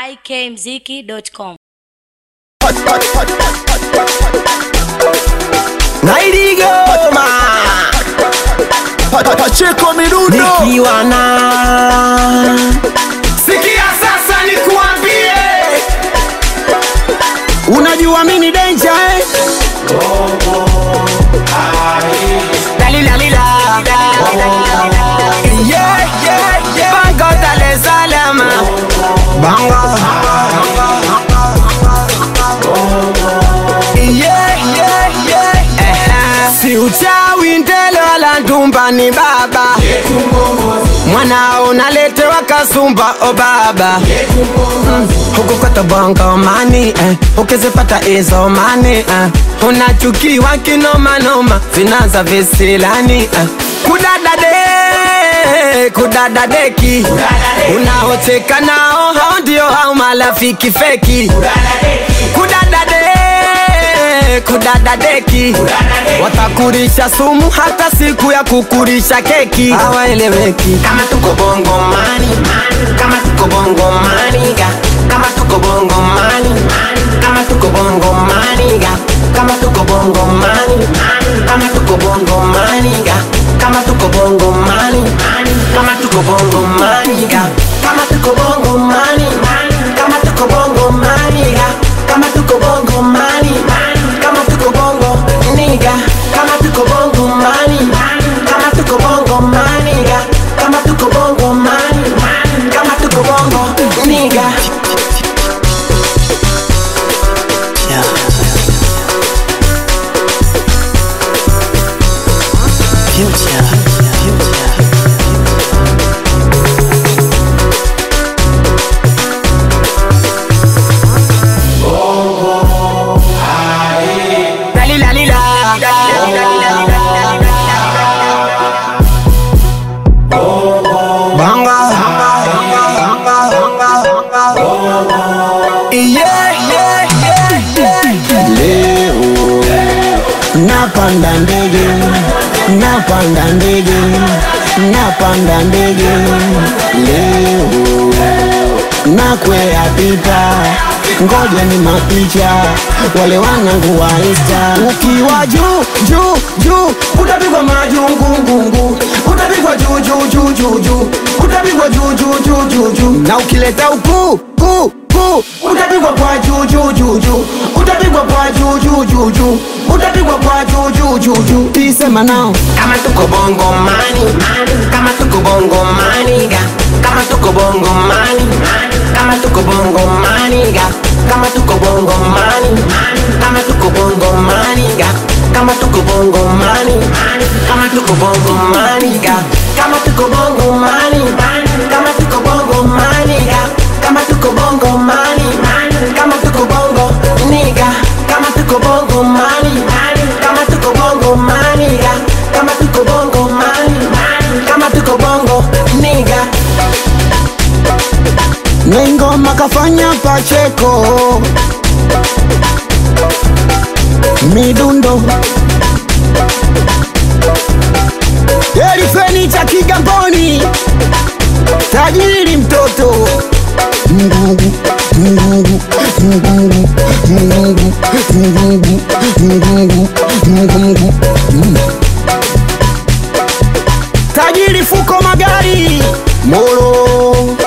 ikmziki.com. Nailigoma Pacheko mirundo nikiwa na sikia sasa nikuambie, unajua mimi ni danger eh? Dalilalila. Yeah, yeah, yeah. Bango Dar es Salaam. Bango. Yeah, yeah, yeah. Eh, si uchawi ndele wala ndumba ni baba mwanao naletewa kasumba o baba Mm, huku kwetu bongo mani eh, ukizipata hizo mani eh, unachukiwa kinomanoma vinaza visilani eh, kudadade kudadadeki unaocheka nao hao ndio hao marafiki feki kudadade kudadadeki watakurisha sumu hata siku ya kukurisha keki hawaeleweki kama tuko bongo mani kama tuko bongo maniga kama tuko bongo mani kama tuko bongo maniga kama tuko bongo mani kama tuko bongo maniga kama tuko bongo mani kama tuko bongo maniga kama tuko bongo mani kama tuko bongo maniga kama tuko bongo mani kama tuko bongo niga kama tuko bongo mani kama tuko bongo maniga kama tuko bongo mani kama tuko bongo niga Dalilalila. Banga. Yeah, yeah, yeah, yeah. Leo napanda ndege napanda ndege napanda ndege leo nakwea pipa ngoja ni mapicha wale wanangu wa Insta ukiwa juu juu juu utapigwa majungungungu utapigwa juu juu juu juu juu utapigwa juu juu juu juu juu na ukileta ukuu kuu kuu utapigwa kwa juu juu juu juu utapigwa kwa juu juu juu juu utapigwa kwa juu juu juu juu tisema nao kama tuko bongo mani kama tuko bongo maniga kama tuko bongo mani kama tuko bongo maniga kama tuko bongo mani kama tuko bongo maniga kama tuko bongo mani kama tuko bongo maniga kama tuko bongo mani kama tuko bongo maniga kama tuko bongo mani kama tuko bongo niga kama tuko bongo mani kama tuko bongo maniga kama tuko bongo mani kama tuko bongo niga Nengoma kafanya Pacheko midundo Elifeni cha Kigamboni tajiri mtoto Mungu, Mungu, Mungu, Mungu, Mungu, Mungu, Mungu, Mungu. tajiri fuko magari moro